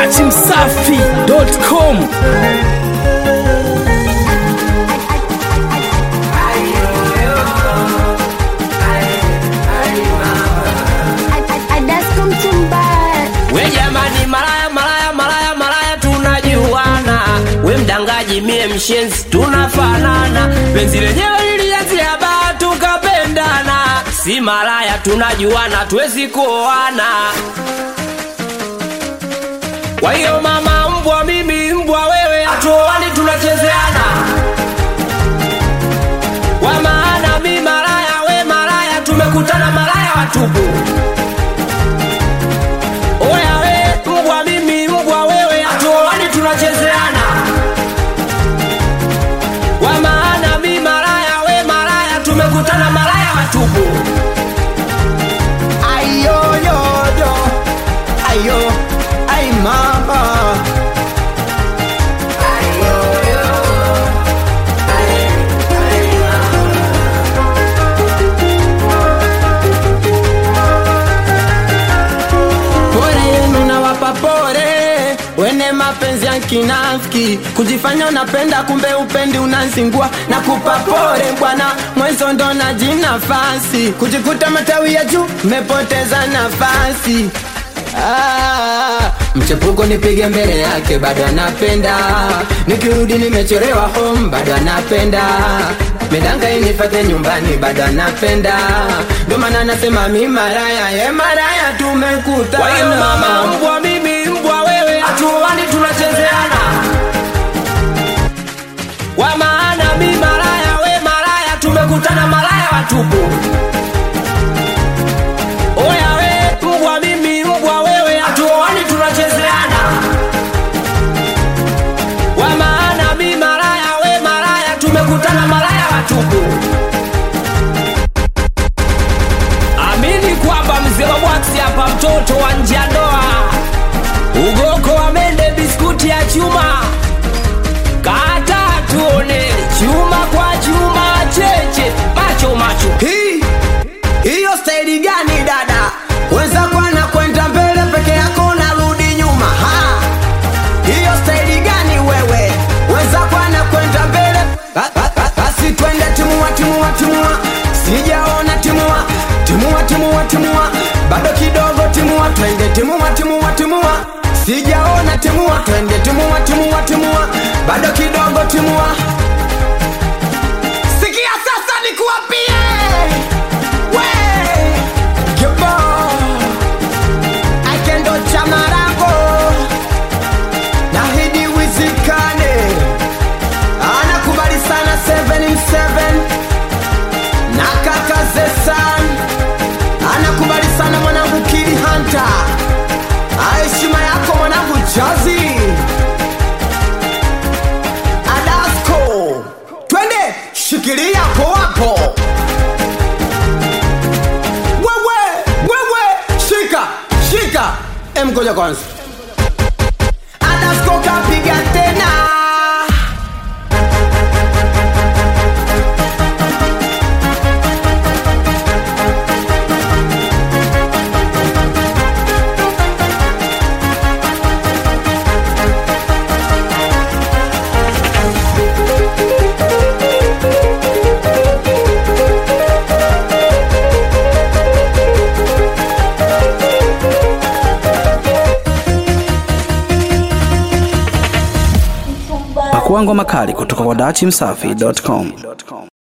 dachimsafi.com We jamani, malaya malaya malaya malaya, tunajuana. We mdangaji, mie mshenzi, tunafanana. Penzi lenyewe lilianzia baa, tukapendana. Si malaya, tunajuana, tuwezi kuoana. Kwa hiyo mama mbwa, mimi mbwa, wewe hatuoani, tunachezeana. Kwa maana mi malaya, we malaya, tumekutana malaya watupu. Oya we mbwa, mimi mbwa, wewe hatuoani, tunachezeana. Kwa maana mi malaya, we malaya, tumekutana malaya watupu. Ayo yo yo, ayo, ay mama. Pole yenu nawapa pole, wene mapenzi ya kinafiki, kujifanya unapenda kumbe upendi unazingua na kupa pole bwana, mwezo ndo najinafasi, kujikuta matawi ya juu mepoteza nafasi. Ah, mchepuko nipige mbele yake bado anapenda, nikirudi nimechorewa home bado anapenda, medanga inifate nyumbani bado anapenda, ndo maana nasema mi maraya, ye maraya tumekutana. Kwa hiyo mama mbwa, mimi mbwa, wewe hatuoani, tunachezeana. Kwa maana mi malaya, we malaya, tumekutana malaya watupu. Oya we mbwa, mimi mbwa, wewe hatuoani, tunachezeana. Kwa maana mi malaya, we malaya, tumekutana malaya watupu. Amini kwamba mzee wa bwaksi hapa, mtoto wa nje ya ndoa, ugoko wa mende, biskuti ya chuma, kata tuone chuma kwa chuma, cheche macho macho. Hii hiyo staili gani dada? Wenzako anakwenda mbele peke yako unarudi nyuma. Ha, hiyo staili gani wewe? Wenzako anakwenda mbele, Ba- ba- ba- basi twende timua, timua, timua. Sijaona timua, timua, timua, timua. Bado kidogo timua, twende timua, timua, timua. Sijaona timua, twende timua, timua, timua. Bado kidogo timua. Sikia sasa nikuapie we Gebo Akendo Chamarago Nahidi wizikane Anakubali sana 7 Na kaka Zesan Anakubali sana mwanangu Kili Hunter Heshima yako mwanangu Jazi Adasko Twende shikilia hapo hapo wewe wewe shika shika em ngoja kwanza Adasko kapiga tena Pakua ngoma kali kutoka kwa dachimsafi.com.